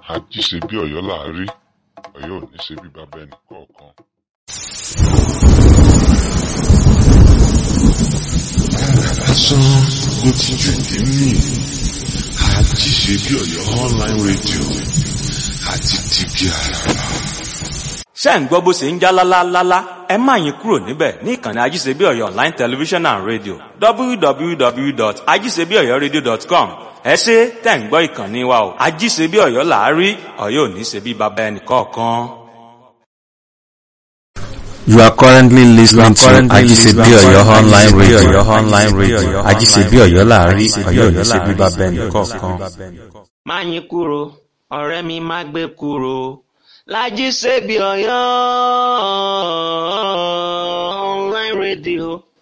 ají ṣe bí ọ̀yọ́ là á rí ọ̀yọ́ ò ní ṣe bí bàbá ẹnì kọ̀ọ̀kan. lásán ló ti jù ní mí àjí ṣe bí ọ̀yọ́ online radio àti tìbí àràrà. ṣé ń gbọ́ bó ṣe ń já lálálálá ẹ má yín kúrò níbẹ̀ ní ìkànnì ajíṣebí ọ̀yọ́ online television and radio www.ajíṣebíọ̀yọ́radio.com ẹ ṣe tẹ̀ ń gbọ́ ìkànnì wa o ajíṣebí ọ̀yọ́ làárí ọ̀yọ́ ò ní ṣe bí baba ẹnì kọ̀ọ̀kan. You are currently listening to Ajisebi Oyo online radio. online radio. Ajisebi Oyo láàrin Oyo ní ṣe bíbá bẹ́ẹ̀ni kọ̀ọ̀kan. má yín kúrò ọ̀rẹ́ mi má gbé kúrò lájí ṣebí ọ̀yọ́ online radio.